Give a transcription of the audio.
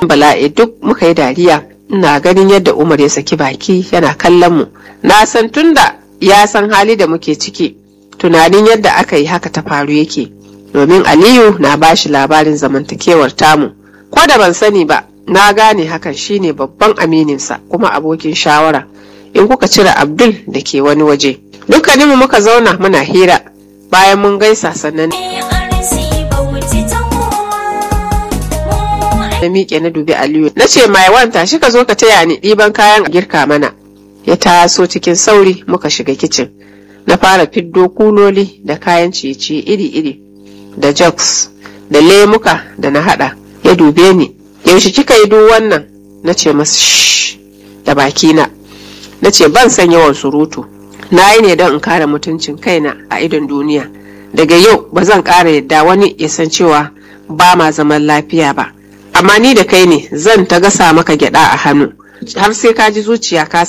bala'i duk muka yi dariya ina ganin yadda umar ya saki baki yana kallon mu na san tunda ya san hali da muke ciki tunanin yadda aka yi haka ta faru yake domin aliyu na bashi labarin zamantakewar tamu ko da ban sani ba na gane hakan shine babban amininsa kuma abokin shawara in kuka cire abdul da ke wani waje dukkaninmu muka zauna muna hira bayan mun gaisa sannan na miƙe na dubi aliyu na ce mai wanta shi ka zo ka taya ni ɗiban kayan girka mana ya taso cikin sauri muka shiga kicin na fara fiddo kuloli da kayan ciye-ciye iri-iri da jugs da lemuka da na hada ya dube ni yaushe kika yi duk wannan na ce masa shh da bakina na ce ban san yawan surutu na yi ne don in kare mutuncin kaina a idon duniya daga yau ba zan ƙara yadda wani ya san cewa ba ma zaman lafiya ba amma ni da kai ne zan ta gasa maka gyada a hannu har sai ka ji zuciya ka